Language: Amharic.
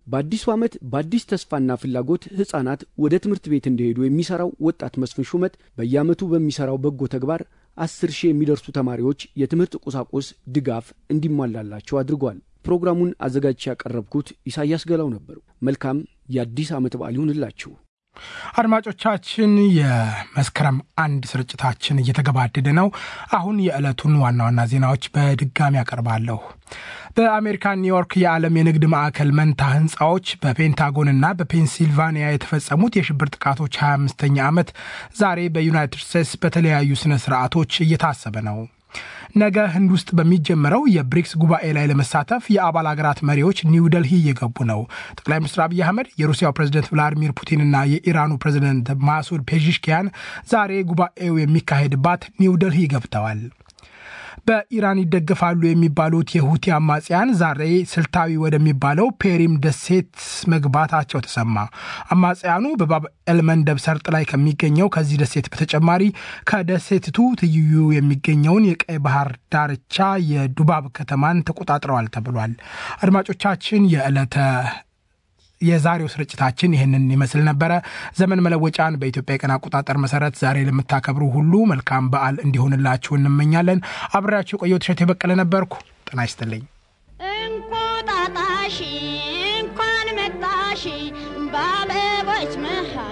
በአዲሱ ዓመት በአዲስ ተስፋና ፍላጎት ሕፃናት ወደ ትምህርት ቤት እንዲሄዱ የሚሠራው ወጣት መስፍን ሹመት በየዓመቱ በሚሠራው በጎ ተግባር አስር ሺህ የሚደርሱ ተማሪዎች የትምህርት ቁሳቁስ ድጋፍ እንዲሟላላቸው አድርጓል። ፕሮግራሙን አዘጋጅቼ ያቀረብኩት ኢሳያስ ገላው ነበሩ። መልካም የአዲስ ዓመት በዓል ይሁንላችሁ። አድማጮቻችን የመስከረም አንድ ስርጭታችን እየተገባደደ ነው። አሁን የዕለቱን ዋና ዋና ዜናዎች በድጋሚ አቀርባለሁ። በአሜሪካ ኒውዮርክ የዓለም የንግድ ማዕከል መንታ ህንፃዎች በፔንታጎንና በፔንሲልቫኒያ የተፈጸሙት የሽብር ጥቃቶች 25ኛ ዓመት ዛሬ በዩናይትድ ስቴትስ በተለያዩ ስነ ስርዓቶች እየታሰበ ነው። ነገ ህንድ ውስጥ በሚጀመረው የብሪክስ ጉባኤ ላይ ለመሳተፍ የአባል ሀገራት መሪዎች ኒው ደልሂ እየገቡ ነው። ጠቅላይ ሚኒስትር አብይ አህመድ የሩሲያው ፕሬዝደንት ቭላዲሚር ፑቲንና የኢራኑ ፕሬዝደንት ማሱድ ፔዥሽኪያን ዛሬ ጉባኤው የሚካሄድባት ኒው ደልሂ ገብተዋል። በኢራን ይደገፋሉ የሚባሉት የሁቲ አማጽያን ዛሬ ስልታዊ ወደሚባለው ፔሪም ደሴት መግባታቸው ተሰማ። አማጽያኑ በባብ ኤልመንደብ ሰርጥ ላይ ከሚገኘው ከዚህ ደሴት በተጨማሪ ከደሴትቱ ትይዩ የሚገኘውን የቀይ ባህር ዳርቻ የዱባብ ከተማን ተቆጣጥረዋል ተብሏል። አድማጮቻችን የዕለተ የዛሬው ስርጭታችን ይህንን ይመስል ነበረ። ዘመን መለወጫን በኢትዮጵያ የቀን አቆጣጠር መሰረት ዛሬ ለምታከብሩ ሁሉ መልካም በዓል እንዲሆንላችሁ እንመኛለን። አብሬያችሁ የቆየው ትሸት የበቀለ ነበርኩ። ጤና ይስጥልኝ። እንቁጣጣሽ እንኳን መጣሽ በአበቦች መሃል